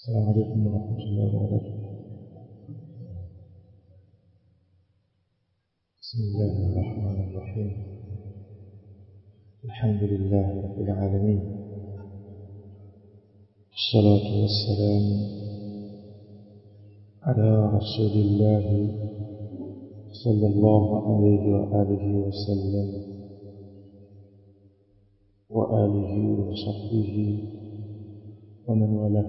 السلام عليكم ورحمة الله وبركاته بسم الله الرحمن الرحيم الحمد لله رب العالمين الصلاة والسلام على رسول الله صلى الله عليه وآله وسلم وآله وصحبه ومن والاه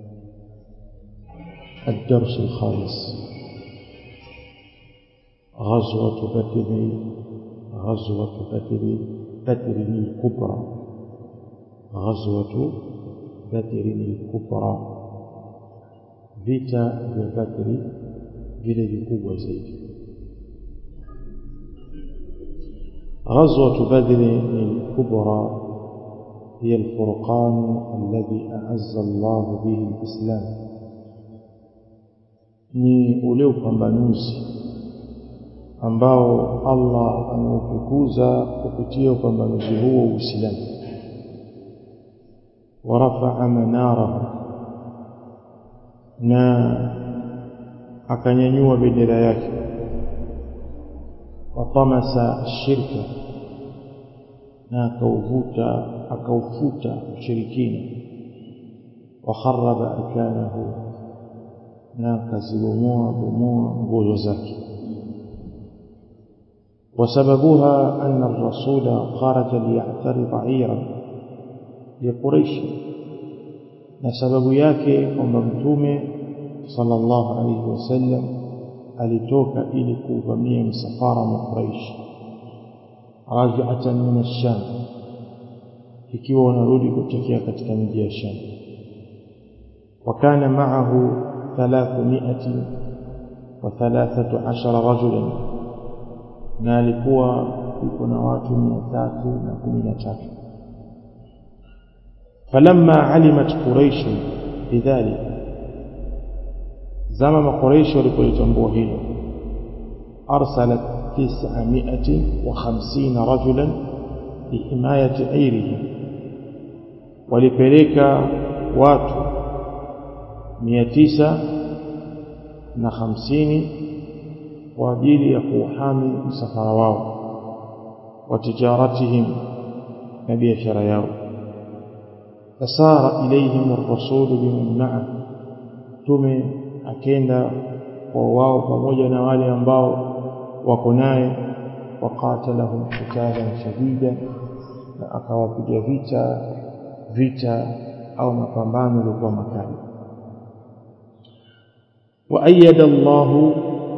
الدرس الخامس غزوة بدر غزوة بدر بدر الكبرى غزوة بدر الكبرى vita vya Badri vile vikubwa zaidi غزوة بدر الكبرى هي الفرقان الذي أعز الله به الإسلام ni ule upambanuzi ambao Allah ameutukuza kupitia upambanuzi huo Uislamu warafa'a manarahu na akanyanyua bendera yake watamasa shirka na akauvuta akaufuta ushirikina wakharaba arkanahu na akazibomoa bomoa nguzo zake وسببها أن الرسول خرج ليعترض عيرا لقريش نسبب yake kwamba mtume sallallahu alayhi wasallam alitoka ili kuvamia msafara wa Quraysh raji'atan min ash-Sham ikiwa wanarudi kutokea katika mji ya Sham وكان معه ثلاثمائة وثلاثة عشر رجلا na alikuwa yuko na watu mia tatu na kumi na tatu falamma alimat quraish bidhalik zama makuraishi walipolitambua hilo arsalat tisamiati wa khamsina rajulan lihimayati airihim walipeleka watu mia tisa na hamsini kwa ajili ya kuuhami msafara wao wa tijaratihim na biashara yao fasara ilayhim ar-rasul biman ma'a tume akenda kwa wao pamoja na wale ambao wako naye waqatalahum qitalan shadida na akawapiga vita vita au mapambano yalikuwa makali وأيد الله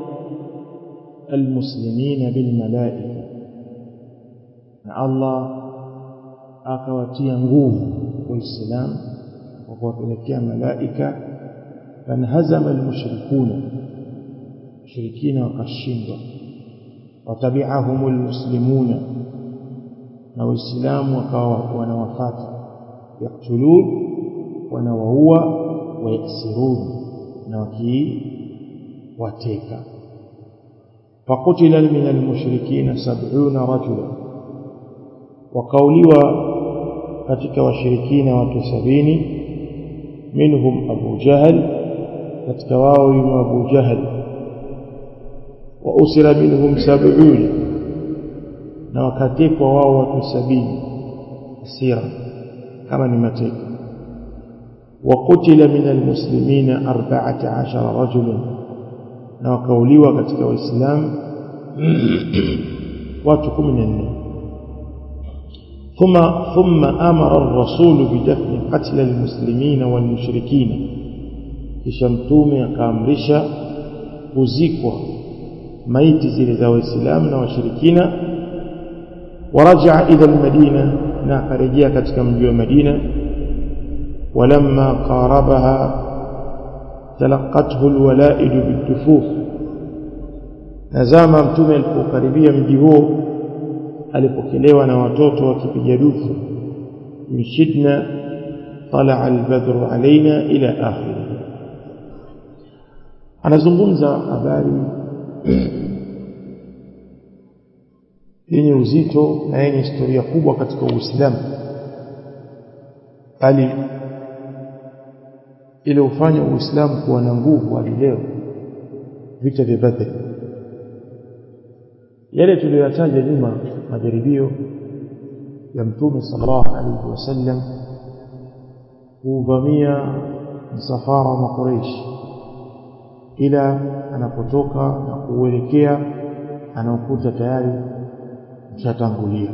المسلمين بالملائكة الله akawatia nguvu waislamu kwa kuwapelekea malaika fanhazama almushrikuna mushrikina wakashindwa watabi'ahum almuslimuna na waislamu wakawa wanawafata yaktulun wanawaua wayasirun na wakiwateka فقتل من المشركين سبعون رجلا وقولوا katika washirikina watu sabini minhum Abu Jahal katika wao yumo Abu Jahal wa usira minhum sab'un na wakatekwa wao watu sabini asira kama ni mateka وقتل من المسلمين أربعة عشر رجلا na wakauliwa katika waislamu watu 14 ثم ثم امر الرسول بدفن قتل المسلمين والمشركين kisha mtume akaamrisha kuzikwa maiti zile za waislamu na washirikina waraja ila almadina na akarejea katika mji wa Madina ولما قاربها تلقته الولائد بالدفوف nazama mtume alipokaribia mji huo alipokelewa na watoto wakipiga dufu mshidna طلع البدر علينا الى اخره anazungumza habari yenye uzito na yenye historia kubwa katika Uislamu bali iliyofanya Uislamu kuwa na nguvu hadi leo vita vya Badr yale tuliyoyataja nyuma majaribio ya mtume sallallahu alaihi wasallam kuvamia msafara wa Quraysh ila anapotoka na kuelekea anaokuta tayari mshatangulia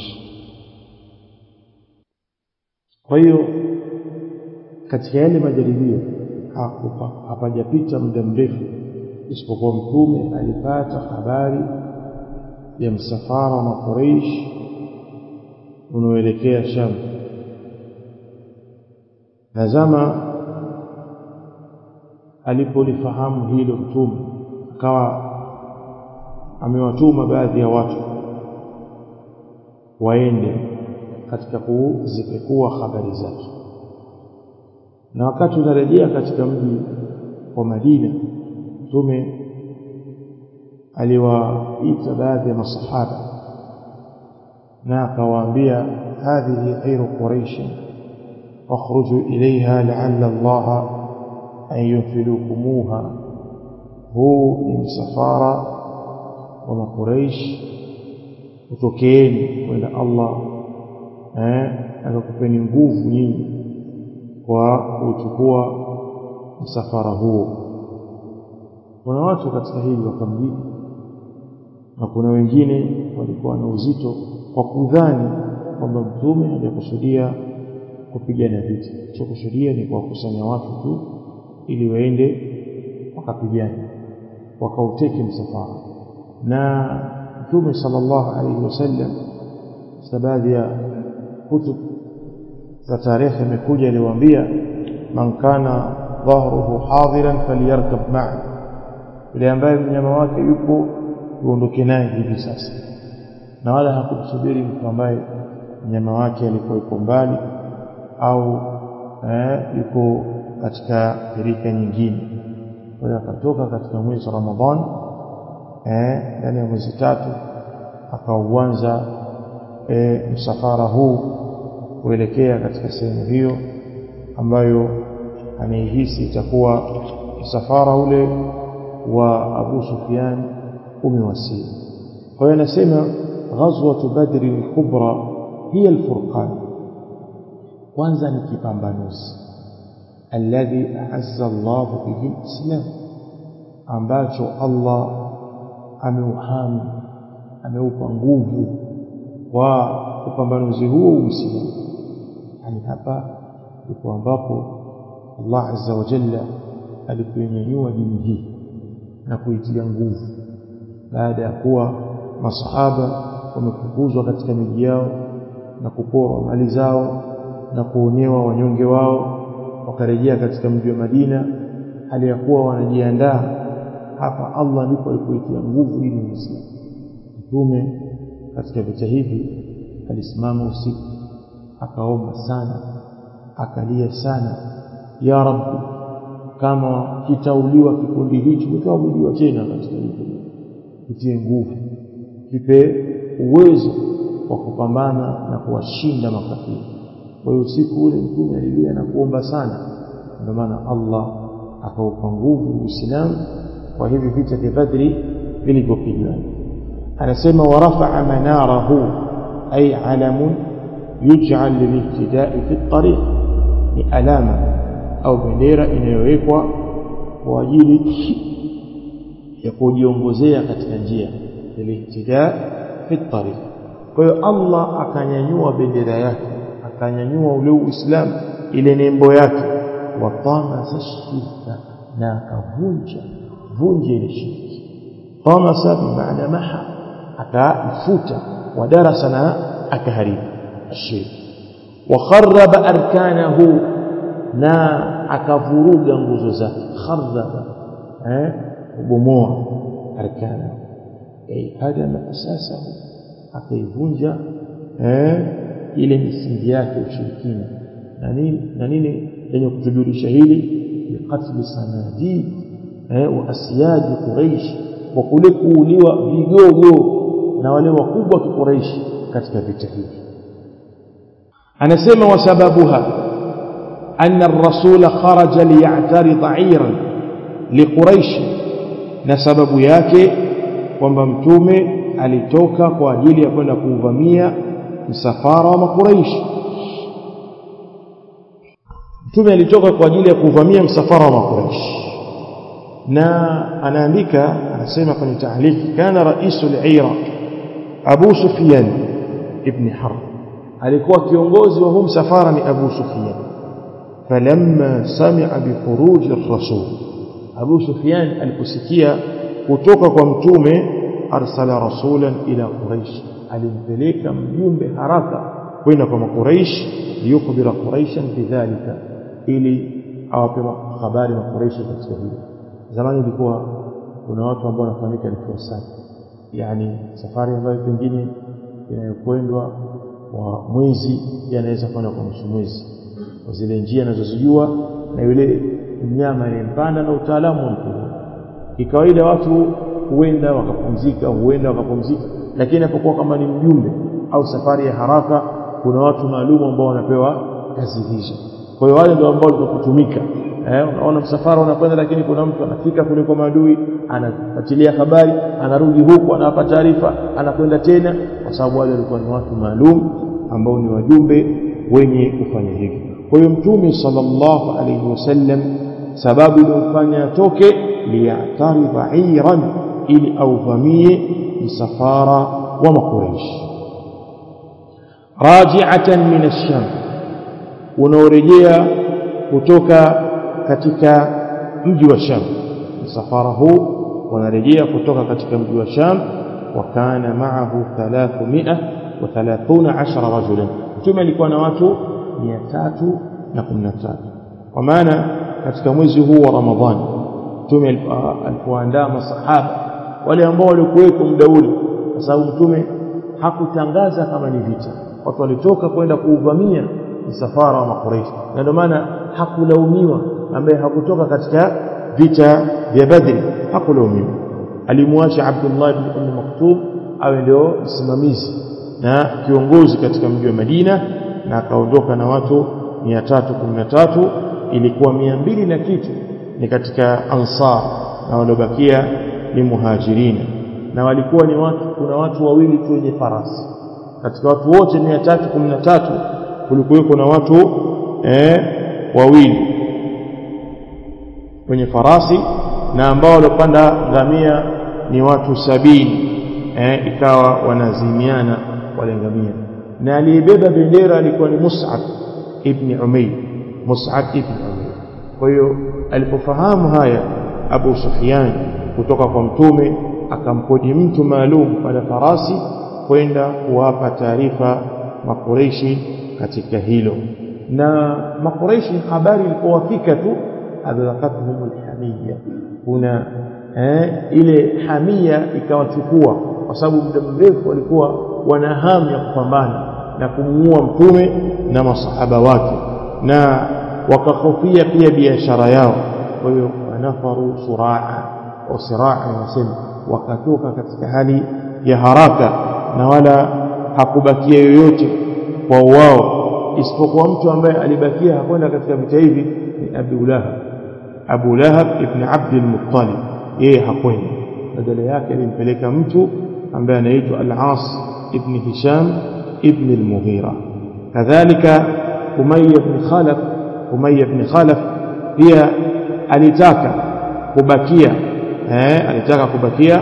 kwa hiyo katika yale majaribio hapajapita muda mrefu isipokuwa mtume alipata habari ya msafara wa Quraysh unaoelekea Sham na zama alipolifahamu hilo mtume akawa amewatuma baadhi ya watu waende katika kuzipekua habari zake na wakati unarejea katika mji wa Madina mtume aliwaita baadhi ya masahaba na akawaambia hadhihi khairu quraish fakhruju ilaiha la'alla Allah an yunfilukumuha huu ni msafara wa makuraish utokeeni kwenda Allah eh akakupeni nguvu nyinyi kwa kuchukua msafara huo kuna watu katika hili wakamjibu na kuna wengine walikuwa na uzito kwa kudhani kwamba mtume hajakusudia kupigana vita chokusudia ni kuwakusanya watu tu ili waende wakapigana wakauteke msafara na mtume sallallahu alaihi wasallam baadhi ya kutub za tarehe imekuja aliwaambia man kana dhahruhu hadiran falyarkab ma'a yule ambaye mnyama wake yupo tuondoke naye hivi sasa na wala hakumsubiri mtu ambaye mnyama wake alikuwa yuko mbali au eh, yuko katika pirika nyingine kwa hiyo akatoka katika mwezi wa Ramadhani eh ndani ya mwezi tatu akauanza eh, msafara huu kuelekea katika sehemu hiyo ambayo anaihisi itakuwa msafara ule wa Abu Sufyan umewasili kwa hiyo anasema ghazwatu badri al-kubra hiya al-furqan kwanza ni kipambanuzi alladhi a'azza Allah bihi al-islam ambacho Allah ameuhami ameupa nguvu kwa upambanuzi huo uislamu yani hapa ndipo ambapo Allah azza wa jalla alipoinyanyua dini hii na kuitia nguvu baada ya kuwa masahaba wamefukuzwa katika miji yao na kuporwa mali zao na kuonewa wanyonge wao wakarejea katika mji wa Madina hali ya kuwa wanajiandaa hapa Allah ndipo alipoitia nguvu ili Uislamu mtume katika vita hivi alisimama usiku akaomba sana akalia sana ya rabbi kama kitauliwa kikundi hicho kitauliwa tena katika hili kitie nguvu kipe uwezo wa kupambana na kuwashinda makafiri kwa hiyo usiku ule mtume alilia na kuomba sana ndio maana Allah akaupa nguvu Uislamu kwa hivi vita vya Badri vilivyopigana anasema warafa'a manarahu ay alamun yuj'al lilihtidai fi at-tariq ni alama au bendera inayowekwa kwa ajili ya kujiongozea katika njia lilihtida fi at-tariq kwa hiyo Allah akanyanyua bendera yake akanyanyua ule Uislamu ile nembo yake wa tamasa shirka na akavunja vunja ile shirki tamasa bimaana maha akaifuta wa darasa na akaharibu shirki wa kharraba arkanahu na akavuruga nguzo zake kharraba eh kubomoa arkana ay hadama asasahu akaivunja eh ile misingi yake ushirikina na nini na nini yenye kutujulisha hili biqatl sanadid eh wa asyaji quraish wa kule kuuliwa vigogo na wale wakubwa wa quraish katika vita hivi anasema wasababuha أن الرسول خرج ليعترض عيرا لقريش نسبب yake kwamba mtume alitoka kwa ajili ya kwenda kuuvamia msafara wa makuraishi mtume alitoka kwa ajili ya kuvamia msafara wa makuraishi na anaandika anasema kwenye tahliki kana raisul ira Abu Sufyan ibn Harb alikuwa kiongozi wa huu msafara ni Abu Sufyan falamma sami'a bi khuruj ar-rasul Abu Sufyan aliposikia kutoka kwa mtume arsala rasulan ila quraish alimpeleka mjumbe haraka kwenda kwa makuraish liyukhbira quraishan bidhalika ili awape habari makuraishi katika hili zamani ilikuwa kuna watu ambao wanafahamika ni fursati yani safari ambayo pengine inayokwendwa kwa mwezi yanaweza kwenda kwa nusu mwezi kwa zile njia anazozijua na yule mnyama aliyempanda na utaalamu wa mtu kikawaida watu huenda wakapumzika huenda wakapumzika lakini inapokuwa kama ni mjumbe au safari ya haraka kuna watu maalum ambao wanapewa kazi hizo kwa hiyo wale ndio ambao walikutumika eh unaona msafara unakwenda lakini kuna mtu anafika kule kwa maadui anafuatilia habari anarudi huku anawapa taarifa anakwenda tena kwa sababu wale walikuwa ni watu maalum ambao ni wajumbe wenye kufanya hivyo kwa hiyo mtume sallallahu alayhi wasallam sababu iliyofanya atoke liyataridha iran ili auvamie msafara wa makuraish raji'atan min ash-sham unaorejea kutoka katika mji wa Sham msafara huu wanarejea kutoka katika mji wa Sham wakana ma'ahu 313 rajulan mtume alikuwa na watu 313 kwa maana katika mwezi huu wa Ramadhani mtume alipoandaa masahaba wale ambao walikuweko muda ule kwa sababu mtume hakutangaza kama ni vita watu walitoka kwenda kuuvamia msafara wa makuraishi na ndio maana hakulaumiwa ambaye hakutoka katika vita vya Badri hakulaumiwa alimwacha Abdullah ibn Umm Maktum awe ndio msimamizi na kiongozi katika mji wa Madina na akaondoka na watu 313 ilikuwa 200 na kitu ni katika ansar na waliobakia ni muhajirina na walikuwa ni watu kuna watu wawili tu wenye farasi katika watu wote 313 kulikuwa na watu eh, wawili wenye farasi na ambao walopanda ngamia ni watu sabini eh, ikawa wanazimiana wale ngamia na aliyebeba bendera alikuwa ni Mus'ab ibn Umayr Mus'ab ibn Umayr kwa hiyo alipofahamu haya Abu Sufyan kutoka kwa mtume akampodi mtu maalum pale farasi kwenda kuwapa taarifa makureishi katika hilo na makureishi habari ilipowafika tu adhaqatuhum alhamiyya kuna eh, ile hamia ikawachukua kwa sababu muda mrefu walikuwa wana hamu ya kupambana na kumuua mtume na masahaba wake na wakahofia pia biashara yao kwa hiyo wanafaru suraa au siraa wanasema wakatoka katika hali ya haraka na wala hakubakia yoyote kwa wao isipokuwa mtu ambaye alibakia hakwenda katika vita hivi ni Abu Lahab Abu Lahab ibn Abd al-Muttalib yeye hakwenda badala yake alimpeleka mtu ambaye anaitwa Al-As ibn Hisham ibn al-Mughira kadhalika Umayya ibn Khalaf Umayya ibn Khalaf pia alitaka kubakia eh alitaka kubakia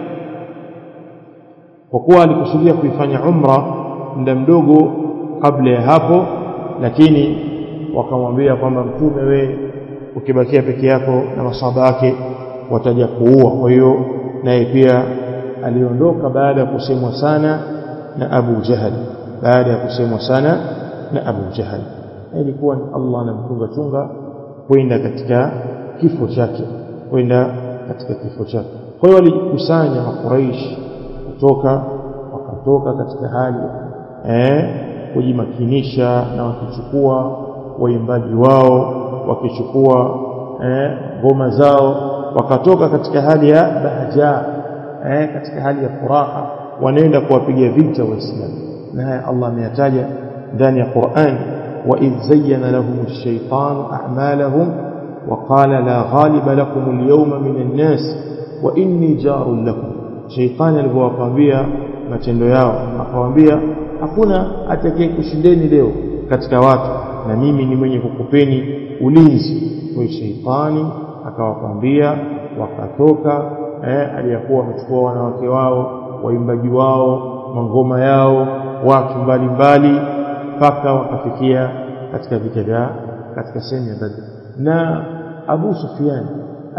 kwa kuwa alikusudia kuifanya umra muda mdogo kabla ya hapo lakini wakamwambia kwamba mtume we ukibakia peke yako na masaba yake wataja kuua kwa hiyo naye pia aliondoka baada ya kusemwa sana na Abu Jahal baada ya kusemwa sana na Abu Jahal ilikuwa ni Allah anamchunga chunga kwenda katika kifo chake kwenda katika kifo chake kwa hiyo walikusanya makuraish kutoka wakatoka katika hali eh kujimakinisha na wakichukua waimbaji wao wakichukua ngoma eh, zao wakatoka katika hali ya bahja eh, katika hali ya furaha wanaenda kuwapiga vita waislamu na haya Allah ameyataja ndani ya Qur'an وإذ زين لهم الشيطان أعمالهم وقال لا غالب لكم اليوم من الناس وإني جار لكم شيطان alipowaambia matendo yao akawaambia hakuna atakaye kushindeni leo katika watu na mimi ni mwenye kukupeni ulinzi kwa sheitani akawakwambia wakatoka eh, aliyakuwa wamechukua wanawake wao waimbaji wao mangoma yao watu mbalimbali mpaka wakafikia katika vita vya katika sehemu ya Badr na Abu Sufyan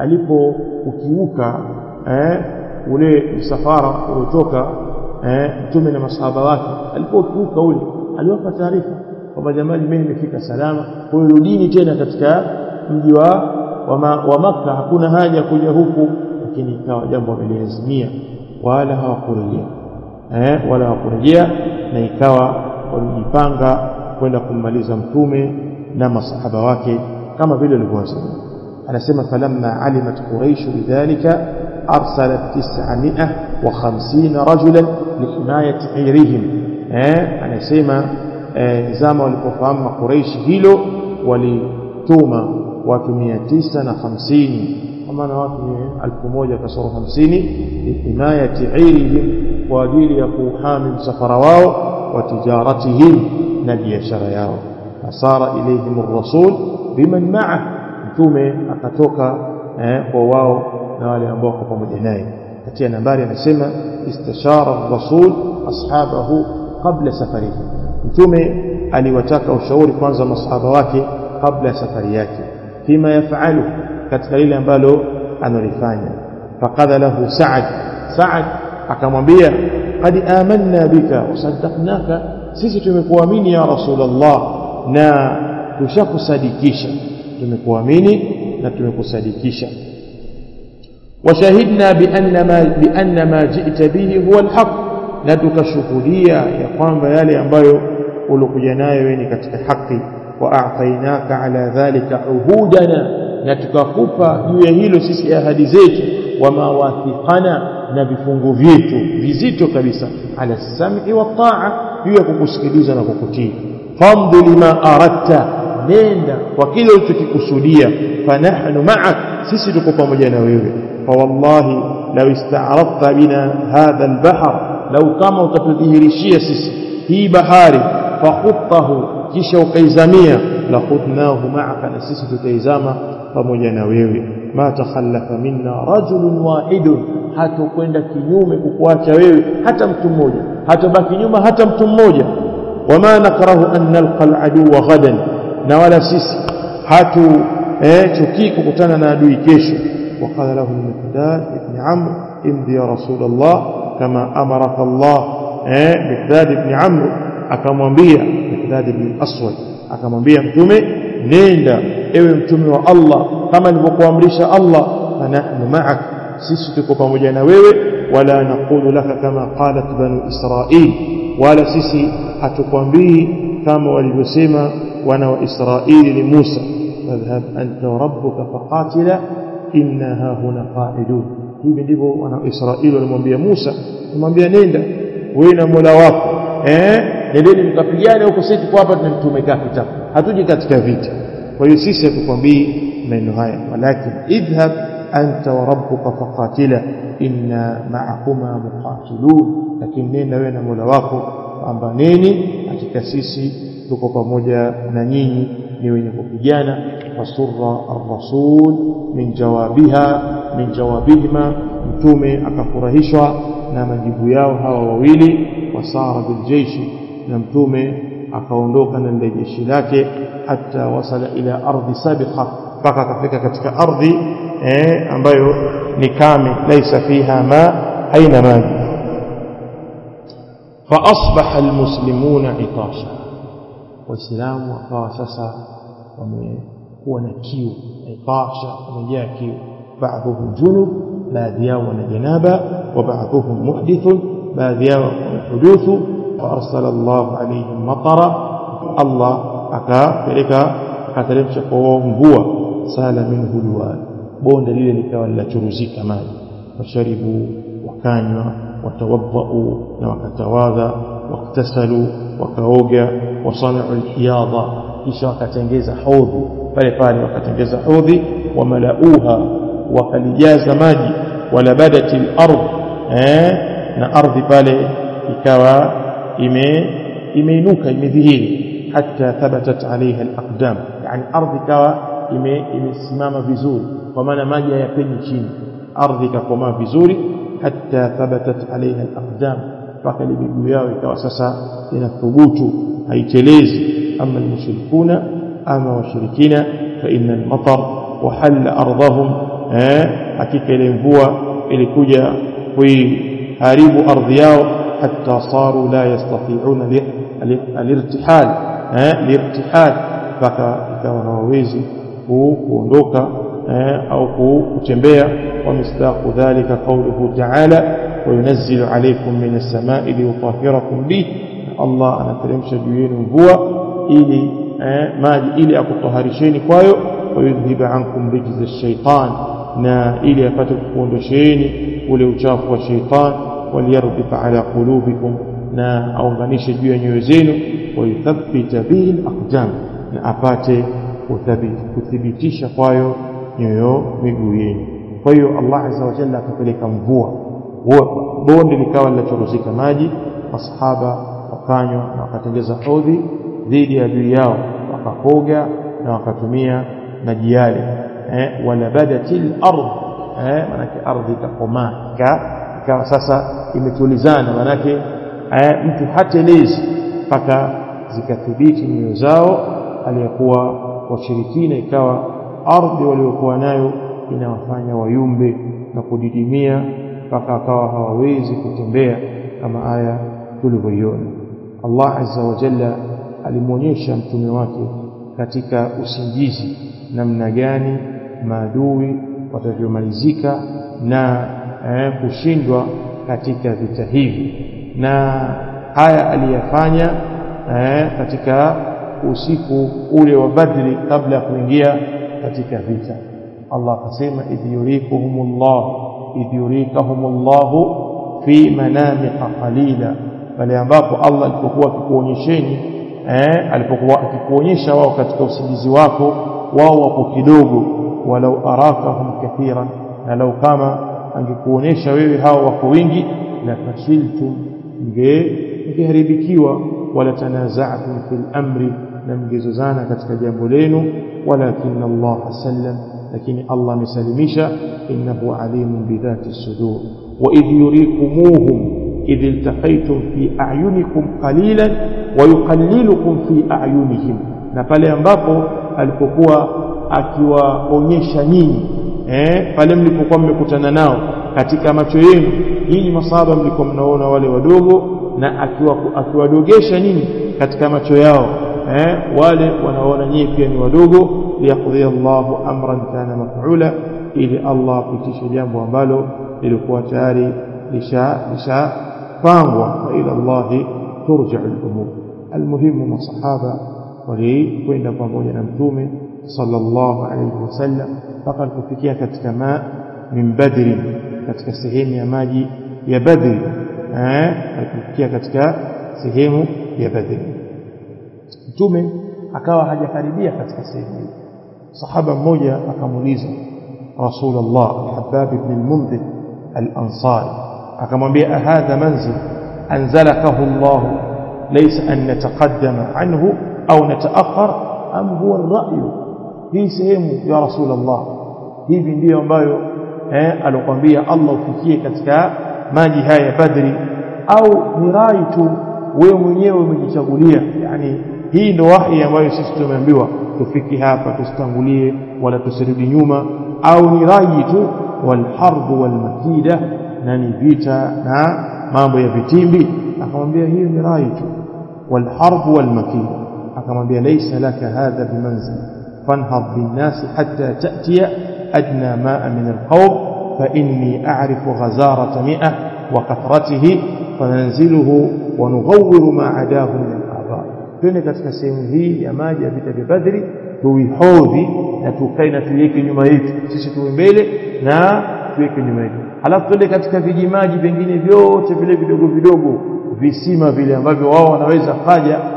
alipoukiuka eh, ule msafara uliotoka eh, mtume na masahaba wake alipoukiuka ule aliwapa taarifa kwamba jamani mimi nimefika salama kwa hiyo rudini tena katika mji wa wa Makka hakuna haja kuja huku lakini ikawa jambo wameliazimia wala hawakurejea eh, wala hawakurejea na ikawa walijipanga kwenda kummaliza mtume na masahaba wake kama vile walivyosema anasema falamma alimat quraish bidhalika arsalat 950 rajulan lihimayati ghayrihim eh anasema eh, zama walipofahamu makuraishi hilo walituma watu 950 kwa maana watu ni 1000 kasoro 50 lihimayati ghayrihim kwa ajili ya kuhami msafara wao wa tijaratihim na biashara yao asara ilayhim ar-rasul biman ma'a mtume akatoka eh, kwa wao na wale ambao wako pamoja naye katika nambari anasema istashara ar-rasul ashabahu qabla safarihi mtume aliwataka ushauri kwanza masahaba wake kabla ya safari yake fima yafalu katika lile ambalo analifanya faqala lahu sa'ad sa'ad akamwambia qad amanna bika wasaddaqnaka sisi tumekuamini ya rasulullah na tushakusadikisha tumekuamini na tumekusadikisha وشهدنا بأن ما بأن ما جئت به هو الحق na tukashuhudia ya kwamba yale ambayo ulikuja nayo wewe ni katika haki wa a'tainaka ala dhalika uhudana na tukakupa juu ya hilo sisi ahadi zetu wa mawathiqana na vifungu vyetu vizito kabisa ala sam'i wa ta'a juu ya kukusikiliza na kukutii famdu lima aradta nenda kwa kile ulichokikusudia fanahnu ma'ak sisi tuko pamoja na wewe fa wallahi law ista'radta bina hadha al-bahr lau kama utatudhihirishia sisi hii bahari fakhuttahu kisha ukaizamia la khudnahu ma'aka na sisi tutaizama pamoja na wewe ma takhallafa minna rajulun wahidun hatokwenda kinyume kukuacha wewe hata mtu mmoja hatobaki nyuma hata mtu mmoja wama nakrahu an nalqa al-aduwa ghadan na wala sisi hatu eh chukii kukutana na adui kesho وقال له المقداد ابن عمرو امضي يا رسول الله كما أمرك الله مقداد بن عمرو akamwambia Miqdad ibn Aswad akamwambia mtume nenda ewe mtume wa Allah kama nilivyokuamrisha Allah fanahnu ma'ak sisi tuko pamoja na wewe wala naqulu laka kama qalat banu Israil wala sisi hatukwambii kama walivyosema wana wa Israili ni Musa fadhhab anta wa rabbuka faqatila inna ha huna qa'idun hivi ndivyo wana Israeli walimwambia Musa kumwambia nenda wewe na Mola wako eh nendeni mkapigane huko sisi tuko hapa tumekaa kitabu hatuji katika vita kwa hiyo sisi hatukwambii maneno haya walakin idhhab anta wa rabbuka faqatila inna ma'akuma muqatilun lakini nenda wewe na Mola wako pambaneni hakika sisi tuko pamoja na nyinyi ni wenye kupigana fasurra ar-rasul min jawabiha min jawabihima mtume akafurahishwa na majibu yao hawa wawili wasara biljeishi na mtume akaondoka na lile jeshi lake hata wasala ila ardhi sabiqa mpaka akafika katika ardhi eh, ambayo ni kame laisa fiha ma haina maji فأصبح المسلمون عطاشا waislamu wakawa sasa wamekuwa na kiu itasha wamejaa kiu baadhuhum junub baadhi yao wana janaba wa baadhuhum muhdithun baadhi yao wamehuduthu faarsala llahu alaihim matara allah akapeleka akateremsha kwa wao mvua sala minhu lwal bonde lile likawa linachuruzika maji washaribu wakanywa watawadhau na wakatawadha واغتسلوا وكاوغا وصنعوا الحياضة kisha wakatengeza hodhi pale pale wakatengeza hodhi wamalauha wakalijaza maji walabadat al-ard eh na ardhi pale ikawa ime imeinuka imedhihiri hatta thabatat alaiha al-aqdam yani ardhi ikawa ime imesimama vizuri kwa maana maji hayapenyi chini ardhi ikakomaa vizuri hatta thabatat alaiha al-aqdam mpaka miguu yao ikawa sasa inathubutu haitelezi ama almushrikuna ama washirikina fa inna al-matar wahalla ardhahum eh hakika ile mvua ilikuja kuiharibu ardhi yao hatta saru la yastati'una al-irtihal eh lirtihal mpaka ikawa hawawezi kuondoka au kutembea ومصداق ذلك قوله تعالى وينزل عليكم من السماء ليطهركم به الله anateremsha juu yenu mvua ili eh, maji ili akutoharisheni kwayo wayudhhiba ankum rijza ash-shaytan na ili apate kuondosheni ule uchafu wa shaytan waliyarbit ala qulubikum na aunganishe juu ya nyoyo zenu wayuthabbita bihi al-aqdam na apate kuthibitisha kwayo nyoyo miguu yenu kwa hiyo Allah azza wa jalla akapeleka mvua bonde likawa linachoruzika maji masahaba wakanywa na wakatengeza hodhi dhidi ya adui yao wakakoga na wakatumia maji yale eh, walabadatil ardh eh, manake ardhi ikakomaa ikawa sasa imetulizana manake eh, mtu hatelezi mpaka zikathibiti nyoyo zao aliyekuwa washirikina ikawa ardhi waliokuwa nayo inawafanya wayumbe na kudidimia mpaka akawa hawawezi kutembea kama aya tulivyoiona Allah azza wa jalla alimwonyesha mtume wake katika usingizi namna gani maadui watavyomalizika na eh, kushindwa katika vita hivi na haya aliyafanya eh, katika usiku ule wa Badri kabla ya kuingia katika vita Allah akasema idh yurikuhumullah idh yurikahumullah fi manamika qalila pale ambapo Allah alipokuwa akikuonyesheni eh alipokuwa akikuonyesha wao katika usingizi wako wao wapo kidogo walau arakahum kathiran na lau kama angekuonyesha wewe hao wako wingi la fashiltum mngeharibikiwa wala tanaza'tum fil amri na mngezozana katika jambo lenu walakin Allah sallam lakini Allah amesalimisha innahu alimun bidhati sudur wa idh yurikumuhum idh iltaqaytum fi a'yunikum qalilan wa yuqallilukum fi a'yunihim na pale ambapo alipokuwa akiwaonyesha nyinyi eh pale mlipokuwa mmekutana nao katika macho yenu nyinyi masahaba mlikuwa mnaona wale wadogo na akiwadogesha nyinyi katika macho yao eh wale wanaona nyinyi pia ni wadogo liyaqdi Allahu amran kana maf'ula ili Allah apitishe jambo ambalo lilikuwa tayari lisha lishapangwa wa ila Allah turja'u al-umur almuhimu masahaba walikwenda pamoja na mtume sallallahu alayhi wasallam mpaka alipofikia katika ma min badri katika sehemu ya maji ya badri eh alipofikia katika sehemu ya badri mtume akawa hajakaribia katika sehemu hiyo sahaba mmoja akamuuliza rasulullah al-habbab ibn al-mundhir al-ansari akamwambia hadha manzil anzalakahu Allah laysa an nataqaddama anhu au nataakhar am huwa ar-ra'y hii sehemu ya rasulullah hivi ndiyo ambayo eh alikwambia Allah ufikie katika maji haya ya Badri au ni rai tu wewe mwenyewe umejichagulia yani hii ndo wahi ambayo sisi tumeambiwa tufiki hapa tusitangulie wala tusirudi nyuma au ni rai tu walharbu walmakida na ni vita na mambo ya vitimbi akamwambia hiyo ni rai tu walharbu walmakida akamwambia laysa laka hadha bimanzil fanhad binnasi hatta ta'tiya adna ma'a min alqawm fa inni a'rifu ghazarata mi'a wa kathratihi fananziluhu wa nughawwiru ma adahu min al-a'dha twende katika sehemu hii ya maji ya vita vya Badri tuihodhi na tukae na tuiweke nyuma yetu sisi tuwe mbele na tuweke nyuma yetu halafu twende katika vijimaji vingine vyote vile vidogo vidogo visima vile ambavyo wao wanaweza kaja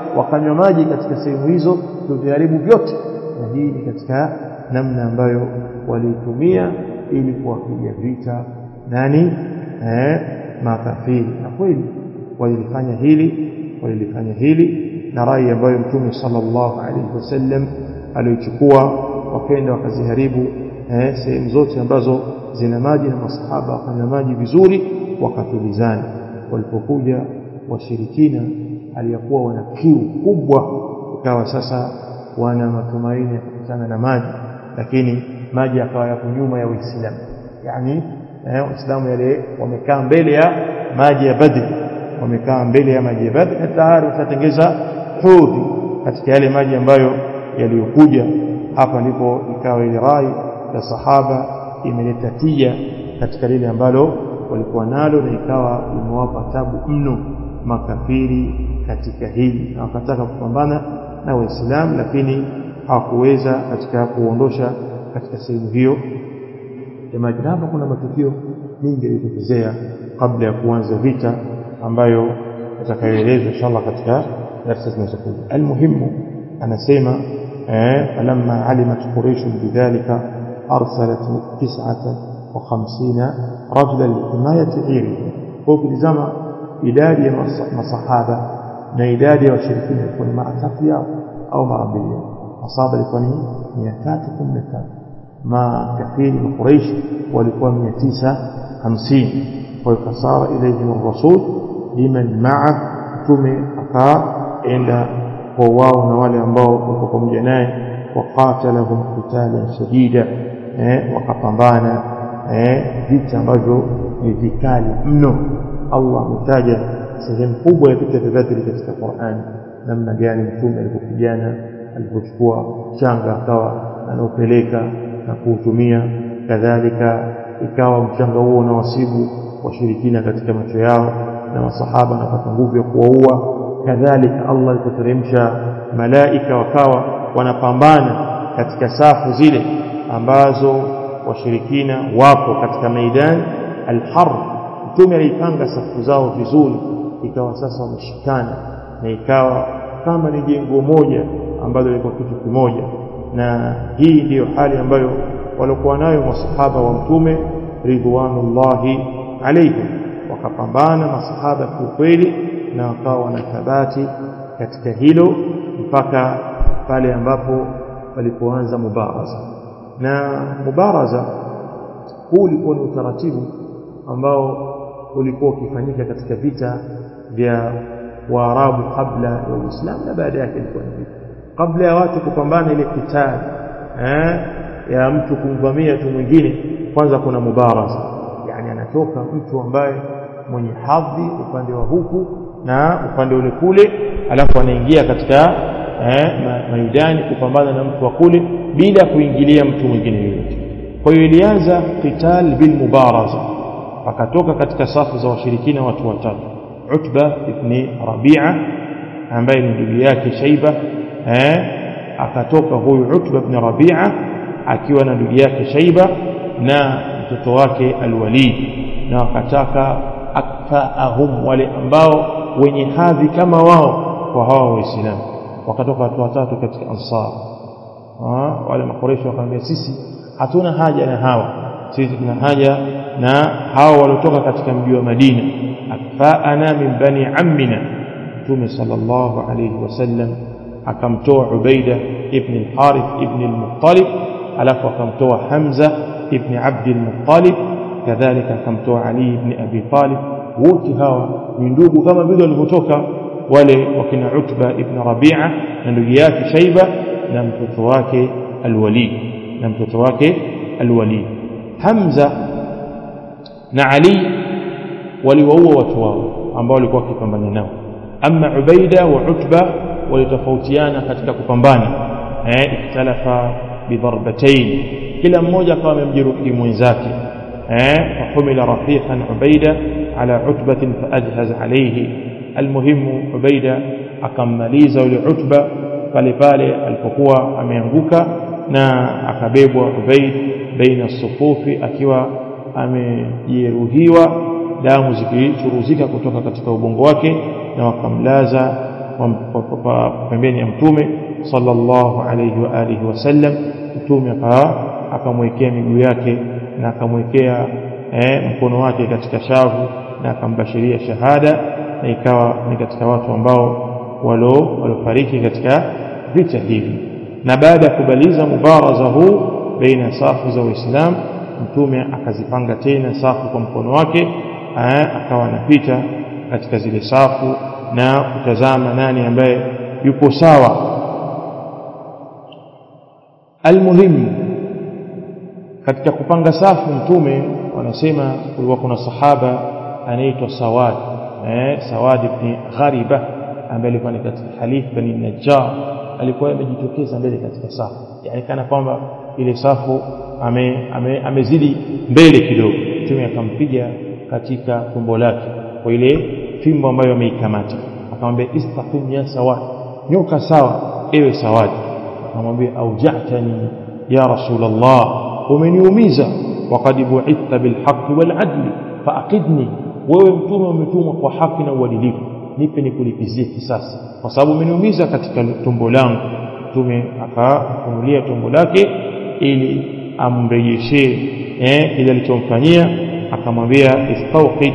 wakanywa maji katika sehemu hizo tuviharibu vyote na hii ni katika namna ambayo waliitumia ili kuwapiga vita nani eh, makafiri na kweli walilifanya hili walilifanya hili na rai ambayo mtume sallallahu alaihi wasallam aliochukua wakaenda wakaziharibu eh, sehemu zote ambazo zina maji na masahaba wakanywa maji vizuri wakatulizana walipokuja washirikina aliyakuwa wana kiu kubwa ikawa sasa wana matumaini ya kukutana na maji lakini maji yakawa yako nyuma ya Uislamu yani eh, Waislamu yale wamekaa mbele ya maji ya Badri wamekaa mbele ya maji ya Badri na tayari washatengeza hudhi katika yale maji ambayo yaliyokuja hapa ndipo ikawa ile rai ya sahaba imeleta tija katika lile ambalo walikuwa nalo na ikawa imewapa tabu mno makafiri katika hili na wakataka kupambana na waislamu lakini hawakuweza katika kuondosha katika sehemu hiyo jamani hapa kuna matukio mingi yalitokezea kabla ya kuanza vita ambayo atakayoelezwa inshallah katika darasa zinazokuja almuhimu anasema eh falamma alimat quraish bidhalika arsalat 59 rajulan lihimayati iri kwa kulizama idadi ya masahaba na idadi ya washirikina ilikuwa ni mara tatu yao au mara mbili masahaba ilikuwa ni 315 makafiri wa Quraysh walikuwa 950 kwa hiyo kasara ilayhim ar-rasul liman ma'a tume akaenda kwa wao na wale ambao wako pamoja naye waqatalahum qitalan shadida eh wakapambana eh vita ambavyo ni vikali mno Allah ametaja sehemu kubwa ya vita vya Badri katika Qur'an namna gani mtume alipopigana alipochukua changa akawa anaopeleka na kuutumia kadhalika ikawa mchanga huo unawasibu washirikina katika macho yao na masahaba wanapata nguvu ya kuwaua kadhalika Allah alipoteremsha malaika wakawa wanapambana katika safu zile ambazo washirikina wapo katika maidan alharb mtume alipanga safu zao vizuri ikawa sasa wameshikana na ikawa kama ni jengo moja ambalo lilikuwa kitu kimoja na hii ndiyo hali ambayo walikuwa nayo masahaba wa mtume ridwanullahi alaihim wakapambana masahaba kiukweli na wakawa wana thabati katika hilo mpaka pale ambapo walipoanza mubaraza na mubaraza huu ulikuwa ni utaratibu ambao ulikuwa ukifanyika katika vita vya Waarabu kabla ya Uislamu na baada yake ilikuwa ni vita kabla ya watu kupambana ile kitali eh ya mtu kumvamia tu mwingine kwanza kuna mubaraza yani anatoka mtu ambaye mwenye hadhi upande wa huku na upande ule kule alafu anaingia katika eh, maidani kupambana na mtu wa kule bila kuingilia mtu mwingine yoyote kwa hiyo ilianza qital bil mubaraza akatoka katika safu za washirikina watu watatu Utba ibn Rabi'a ambaye ni ndugu yake Shaiba eh akatoka huyu Utba ibn Rabi'a akiwa na ndugu yake Shaiba na mtoto wake Al-Walid na wakataka akfaahum wale ambao wenye hadhi kama wao kwa hawa waislamu wakatoka watu watatu katika ansar wale makoresho wakamwambia sisi hatuna haja na hawa sisi tuna haja na hawa waliotoka katika mji wa Madina akfaana min bani ammina Mtume sallallahu alayhi wasallam akamtoa Ubaida ibn al-Harith ibn al-Muttalib alafu akamtoa Hamza ibn Abd al-Muttalib kadhalika akamtoa Ali ibn Abi Talib wote hawa ni ndugu kama vile walivyotoka wale wakina Utba ibn Rabi'a na ndugu yake Shaiba na mtoto wake Al-Walid na mtoto wake Al-Walid Hamza na Ali waliwaua watu wao ambao walikuwa wakipambana nao ama Ubaida wa Utba walitofautiana katika kupambana eh ikhtalafa bidarbatayn kila mmoja akawa amemjeruhi mwenzake eh fahumila rafiqan Ubaida ala utbatin faajhaz alayhi almuhimu Ubaida akammaliza yule Utba pale pale alipokuwa ameanguka na akabebwa Ubaid baina sufufi akiwa amejeruhiwa damu zikichuruzika kutoka katika ubongo wake na wakamlaza pembeni ya mtume sallallahu alayhi wa alihi wasallam mtume akamwekea miguu yake na akamwekea eh, mkono wake katika shavu na akambashiria shahada na ikawa ni katika watu ambao walo walofariki katika vita hivi na baada ya kubaliza mubaraza huu baina safu za waislamu mtume akazipanga tena safu kwa mkono wake akawa anapita katika zile safu na kutazama nani ambaye yupo sawa almuhimu katika kupanga safu mtume wanasema kulikuwa kuna sahaba anaitwa Sawad eh Sawad ibn Ghariba ambaye alikuwa ni katika Halif bani Najjar alikuwa amejitokeza mbele katika safu yani kana kwamba ile safu ame, ame, amezidi mbele kidogo mtume akampiga katika tumbo lake kwa ile fimbo ambayo ameikamata akamwambia istaqim ya Sawad nyoka sawa ewe Sawad akamwambia aujatani ya rasulullah umeniumiza waqad bu'ithta bilhaqqi waladli faaqidni wewe mtume umetumwa kwa haki na uadilifu nipe nikulipizie kisasi kwa sababu umeniumiza katika tumbo langu mtume akafunulia tumbo lake ili amrejeshee eh kile alichomfanyia akamwambia istawqid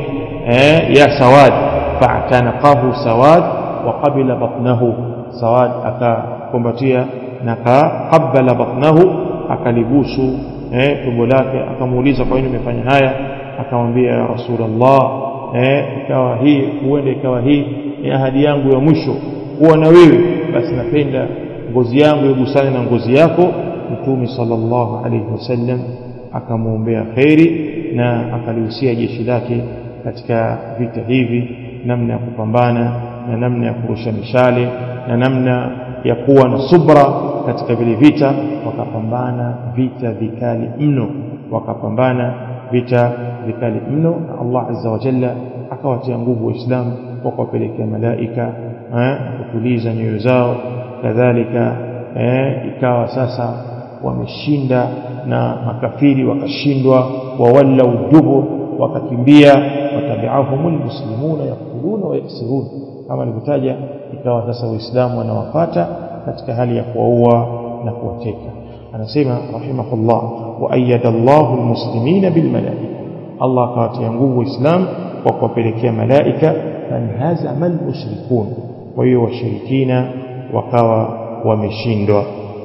eh ya sawad fa'tanaqahu sawad wa qabila batnahu sawad akakumbatia na akaqabala batnahu akalibusu eh tumbo lake akamuuliza kwa nini umefanya haya akamwambia ya rasulullah eh ikawa hii huenda ikawa hii ni ahadi yangu ya mwisho kuwa na wewe basi napenda ngozi yangu igusane na ngozi yako mtume sallallahu alayhi wasallam akamwombea kheri na akalihusia jeshi lake katika vita hivi namna ya kupambana na namna ya kurusha mishale na namna ya kuwa na subra katika vile vita wakapambana vita vikali mno wakapambana vita vikali mno na Allah azza wa jalla akawatia nguvu waislamu kwa kuwapelekea malaika kutuliza nyoyo zao kadhalika eh, ikawa sasa wameshinda na makafiri wakashindwa wawallau dubur wakakimbia watabi'ahum almuslimuna yaquluna wa yaksirun kama nilivyotaja ikawa sasa waislamu wanawapata katika hali ya kuwaua na kuwateka anasema rahimahullah wa ayyada Allahu almuslimina bilmalaika Allah akawatia nguvu waislamu kwa kuwapelekea malaika fanhazama almushrikun kwa hiyo washirikina wakawa wameshindwa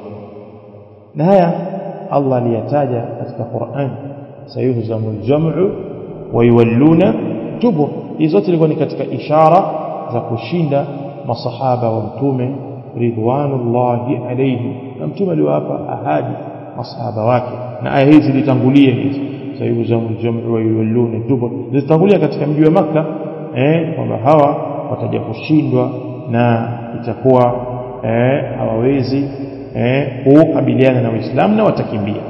na haya Allah aliyataja katika Qur'an sayuhzamul jam'u wa yuwalluna dubur hizo zote ilikuwa ni katika ishara za kushinda masahaba wa mtume ridwanullahi alayhi na mtume aliwapa ahadi masahaba wake na aya hizi zilitangulia hizi sayuhzamul jam'u wa yuwalluna dubur zilitangulia katika mji wa maka eh kwamba hawa wataja kushindwa na itakuwa eh hawawezi eh kukabiliana na Uislamu na watakimbia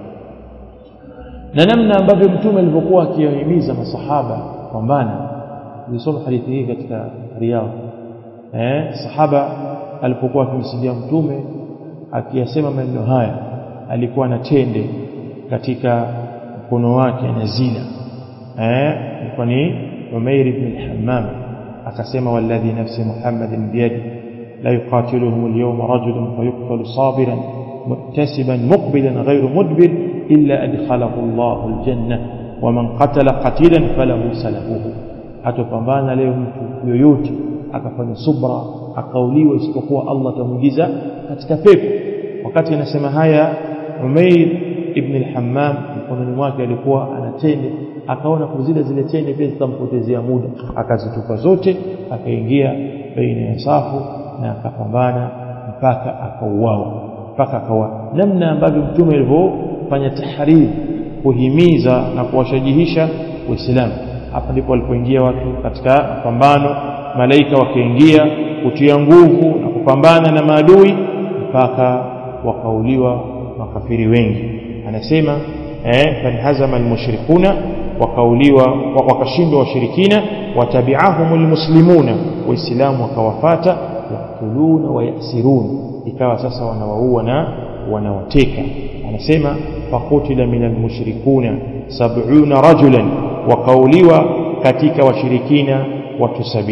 na namna ambavyo mtume alivyokuwa akiwahimiza masahaba pambana nilisoma hadithi hii katika Riyadh eh sahaba alipokuwa akimsidia mtume akiyasema maneno haya alikuwa na tende katika mkono wake na zina eh ilikuwa ni Umair ibn al-Hammam akasema walladhi nafsi Muhammadin biyadi لا يقاتلهم اليوم رجل فيقتل صابرا مكتسبا مقبلا غير مدبر إلا أدخله الله الجنة ومن قتل قتيلا فله سلبه atopambana leo mtu yoyote akafanya subra akauliwa isipokuwa Allah tamuingiza katika pepo wakati anasema haya Umair ibn al-Hammam mkononi mwake alikuwa anatende akaona kuzile zile tende pia zitampotezea muda akazitupa zote akaingia baina ya safu na akapambana mpaka akauawa mpaka akawa namna ambavyo mtume alivyofanya tahriri kuhimiza na kuwashajihisha waislamu hapa ndipo walipoingia watu katika pambano malaika wakaingia kutia nguvu na kupambana na maadui mpaka wakauliwa makafiri wengi anasema eh fanhazama almushrikuna wakauliwa wakashindwa washirikina watabi'ahum almuslimuna waislamu wakawafata yaktuluna wa yasirun ikawa sasa wanawaua na wanawateka anasema fakutila min almushrikuna sab'una rajulan wakauliwa katika washirikina watu sabini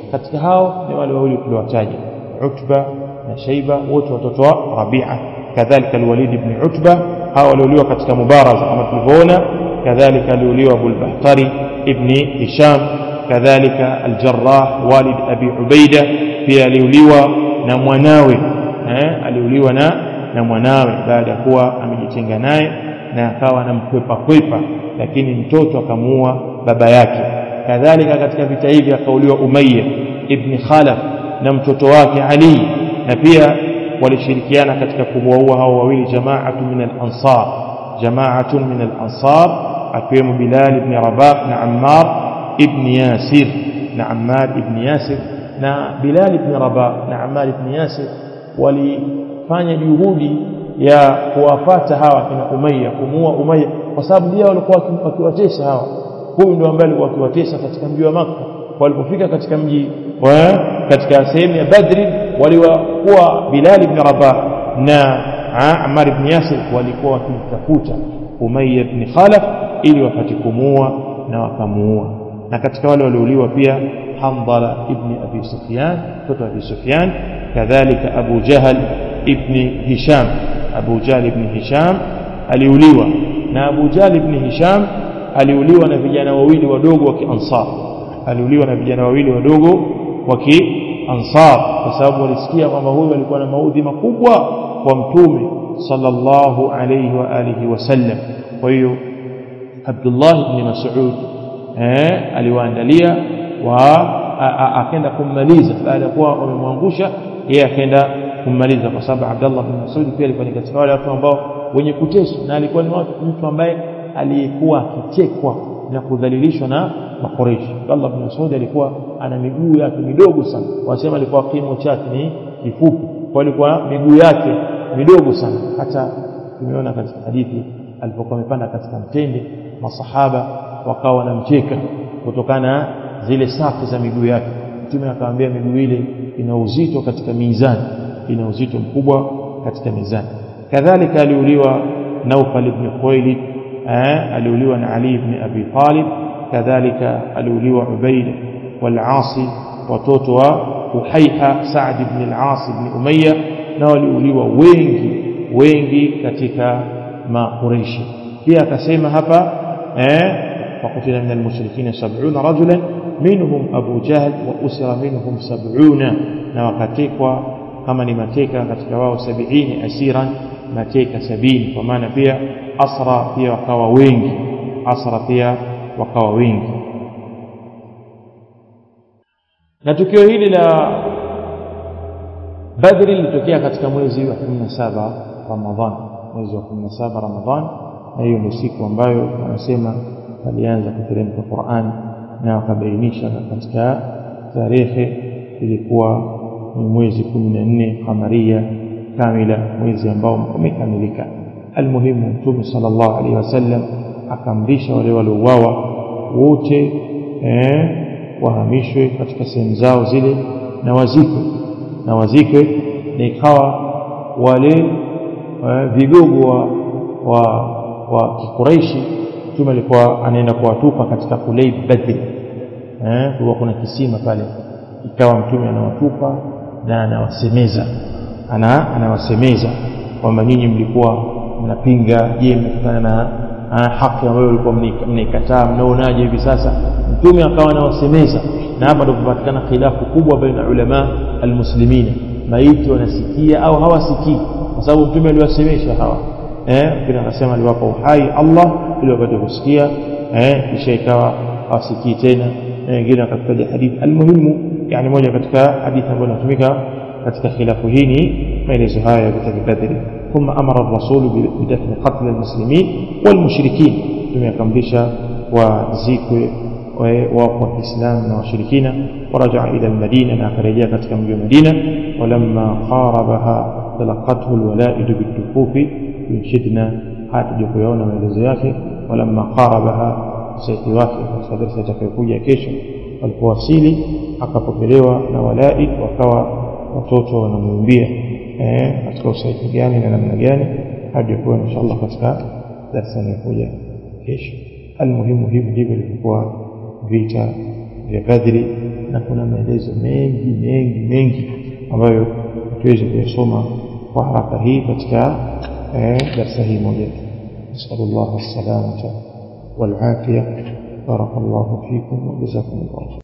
katika hao ni wale wawili tuliowataja Utba na Shaiba wote watoto wa Rabi'a kadhalika al-Walid ibn Utba hao waliuliwa katika mubaraza kama tulivyoona kadhalika aliuliwa Abu al-Bahtari ibn Hisham kadhalika al-Jarrah walid Abi Ubaida pia aliuliwa na mwanawe eh aliuliwa na na mwanawe baada ya kuwa amejitenga naye na akawa anamkwepa kwepa lakini mtoto akamuua baba yake kadhalika katika vita hivi akauliwa Umayya ibn Khalaf na mtoto wake Ali na pia walishirikiana katika kuwaua hao wawili jamaatu min al-ansar jamaatun min al-ansar akiwemo Bilal ibn Rabah na Ammar ibn Yasir na Ammar ibn Yasir na Bilal ibn Rabah na Ammar ibn Yasir walifanya juhudi ya kuwapata hawa kina Umayya kumuua Umayya kwa sababu ndio walikuwa wakiwatesa hawa huyu ndio ambaye alikuwa akiwatesa katika mji wa Makka walipofika katika mji wa katika sehemu ya Badri waliwakuwa Bilal ibn Rabah na Ammar ibn Yasir walikuwa wakimtafuta Umayya ibn Khalaf ili wapate kumuua na wakamuua na katika wale waliouliwa pia Hamdala ibn Abi Sufyan mtoto wa Abi Sufyan kadhalika Abu Jahal ibn Hisham Abu Jahl ibn Hisham aliuliwa na Abu Jahl ibn Hisham aliuliwa na vijana wawili wadogo wa Kiansar aliuliwa na vijana wawili wadogo wa Kiansar kwa sababu walisikia kwamba huyu alikuwa na maudhi makubwa kwa mtume sallallahu alayhi wa alihi wasallam kwa hiyo Abdullah ibn Mas'ud eh aliwaandalia wa akaenda kummaliza baada ya kuwa wamemwangusha yeye akaenda kummaliza kwa sababu Abdullah bin Mas'ud pia alikuwa ni katika wale watu ambao wenye kuteswa na alikuwa ni mtu ambaye aliyekuwa akichekwa na kudhalilishwa na makoreshi Abdullah bin Mas'ud alikuwa ana miguu yake midogo sana wasema alikuwa kimo chake ni kifupi kwa alikuwa miguu yake midogo sana hata tumeona katika hadithi alipokuwa amepanda katika mtende masahaba wakawa wanamcheka kutokana na zile safu za miguu yake mtume akamwambia miguu ile ina uzito katika mizani ina uzito mkubwa katika mizani kadhalika aliuliwa Naufal ibn Khuwailid eh aliuliwa na Ali ibn Abi Talib kadhalika aliuliwa Ubaida wal-Asi watoto wa Uhaiha Saad ibn al-As ibn Umayya na waliuliwa wengi wengi katika makureishi pia akasema hapa eh وقتل من المشركين سبعون رجلا منهم أبو جهل وأسر منهم سبعون نوكتكوا كما نمتيكا كتكوا سبعين أسيرا متيكا سبين ومعنى فيها أسرى فيها وكوا وينج أسرى فيها وكوا وينج na tukio hili la Badri lilitokea katika mwezi wa 17 Ramadhan mwezi wa 17 Ramadhan na hiyo ndio siku ambayo wanasema alianza kuteremka Qur'an na wakabainisha katika tarehe ilikuwa ni mwezi 14 kamaria kamila mwezi ambao umekamilika almuhimu mtume sallallahu alaihi wasallam akamrisha wale waliouawa wote eh, wahamishwe katika sehemu zao zile na wazikwe na wazikwe na ikawa wale eh, vigogo wa, wa, wa kikuraishi mtume alikuwa anaenda kuwatupa katika Kulayb Badri eh kulikuwa kuna kisima pale ikawa mtume anawatupa na anawasemeza ana anawasemeza kwamba nyinyi mlikuwa mnapinga je mkutana na haki ambayo mlikuwa mnaikataa mnaonaje hivi sasa mtume akawa anawasemeza na hapa ndio kupatikana khilafu kubwa baina ulama almuslimina maiti wanasikia au hawasikii kwa sababu mtume aliwasemesha hawa eh kile anasema aliwapa uhai Allah ili wapate kusikia eh kisha ikawa hawasikii tena wengine wakataja hadithi almuhimu yani moja katika hadithi ambayo inatumika katika khilafu hii ni maelezo haya ya vita vya Badri ثم أمر الرسول بدفن قتل المسلمين والمشركين ثم يكملش وزيك وقوة الإسلام والشركين ورجع إلى المدينة ناكرجيا katika mji wa Madina ولما قاربها تلقته الولائد بالدفوف ينشدنا hata kuyaona maelezo yake walamma qarabaha saiti wake katika darasa itakayokuja kesho walipowasili akapokelewa na walaid wakawa watoto wanamwimbia eh katika usaiti gani na namna gani hadi kuwa inshallah katika darasa inayokuja kesho almuhimu hivi ndivyo ilivyokuwa vita vya Badri na kuna maelezo mengi mengi mengi ambayo tuweze kuyasoma kwa haraka hii katika darsa hii moja نسأل الله السلامة والعافية بارك الله فيكم وجزاكم الله